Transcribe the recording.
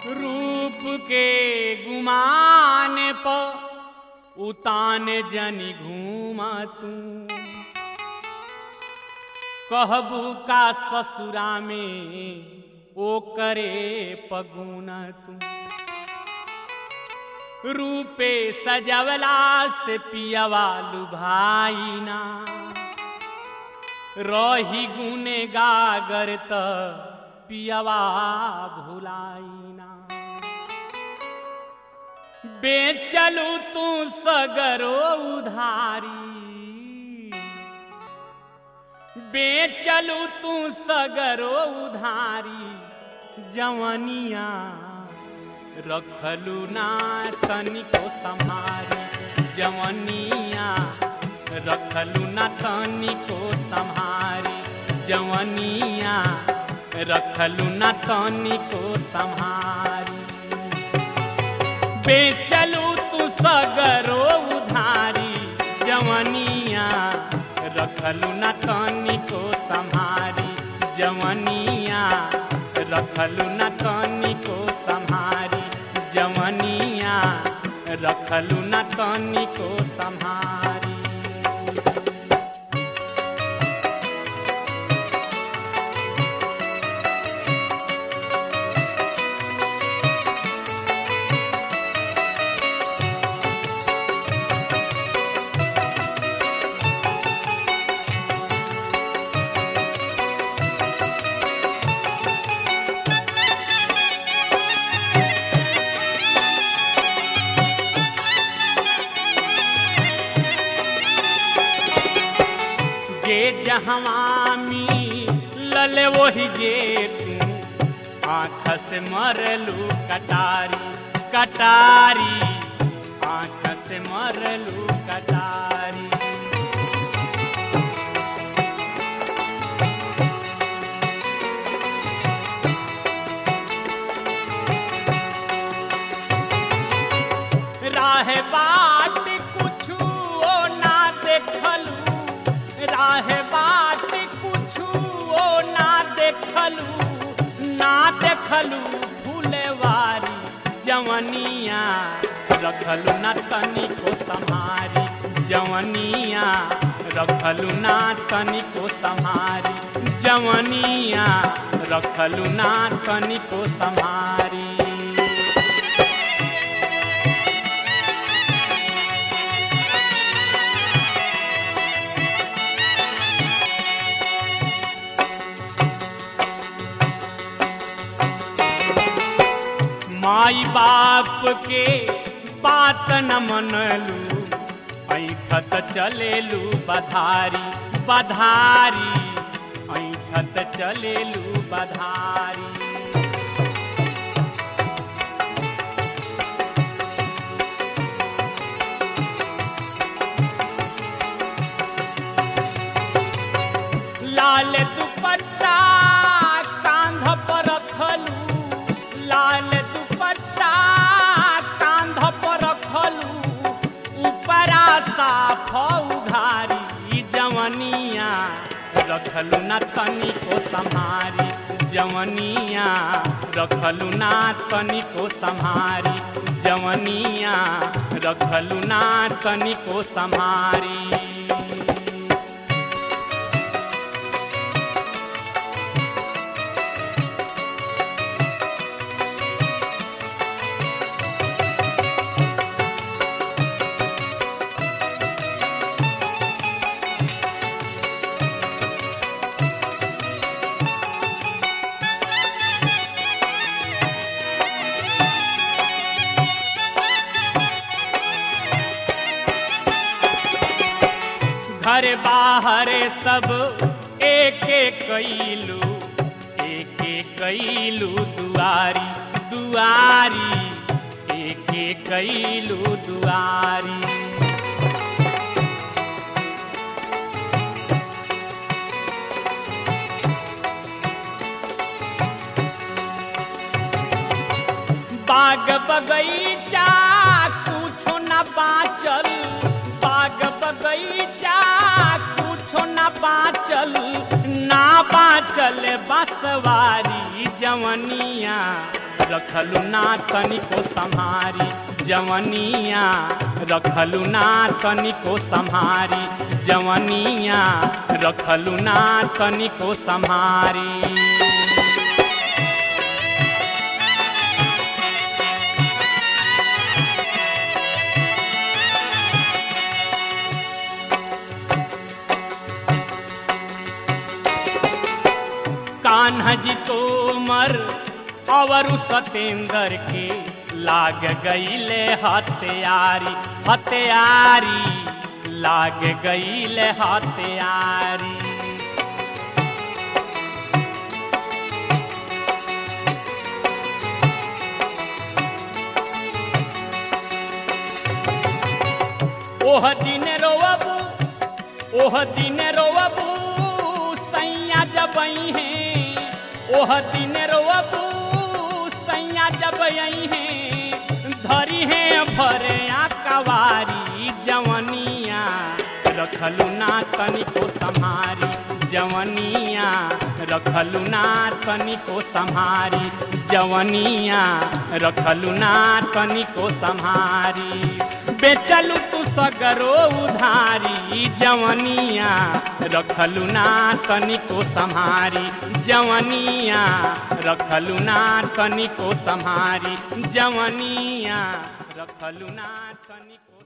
रूप के गुमान प उतान जनी घूमा तू कहबू का ससुरा में ओ करे पगुना तू रूपे सजवला से पियवा लुभाई ना रही गुने गागर त पियवा भुलाइना बेचलू तू सगरो उधारी बेचलू तू सगरो उधारी जवनिया रखलू ना तनिको संभारी जवनिया रखलू ना तनिको संभारी जवनिया रखलू ना तनिको संभारी बेचलू तू सगरो उधारी जवनिया रखलू ना तनिको संभारी जवनिया रखलू ना तनिको संभारी जवनिया रखलू ना तनिको संभारी जे जहवामी लले वही जे तू आँख से मरलू कटारी कटारी आँख से मरलू कटारी राह बाट कुछु ओ ना देखलू राह बाट कुछु ओ ना देखलू ना देखलू फूलवारी जवनिया रखलू ना तनिको संहारी जवनिया रखलू ना तनिको संहारी जवनिया रखलू ना तनिको संहारी माई बाप के बात न मनलू ऐठत चलेलू बधारी बधारी ऐठत चलेलू बधारी लाल दुपट्टा कांध पर रखलू लाल दुपट्टा कांध पर रखलू ऊपरा साफ उघारी जवनिया रखलू ना तनिको संहारी जवनिया रखलू ना तनिको संहारी जवनिया रखलू ना तनिको संहारी घर बाहर सब एक एक कैलू एक एक कैलू दुआरी दुआरी एक एक कैलू दुआरी बाग बगैचा कुछो न बाचल बाग बगैचा कुछो न बाचल ना बाचल बसवारी जवनिया रखलु ना तनिको सम्हारी जवनिया रखलु ना तनिको सम्हारी जवनिया रखलु ना तनिको सम्हारी कान्हा जी तोमर और सतेंद्र के लाग गईले हत्यारी हत्यारी लाग गईले हत्यारी ओह दिन रोअबू ओह दिन रोअबू सैया जबई है ओह दिन रोअबू सैया जबई है धरी है भरे कवारी जवनिया रखलु ना तनिको सम्हारी जवनिया रखलु ना तनिको सम्हारी जवनिया रखलु ना तनिको सम्हारी बेचलू तू सगरो उधारी जवनिया रखलू ना तनिको सम्हारी जवनिया रखलू ना तनिको सम्हारी जवनिया रखलू ना तनिको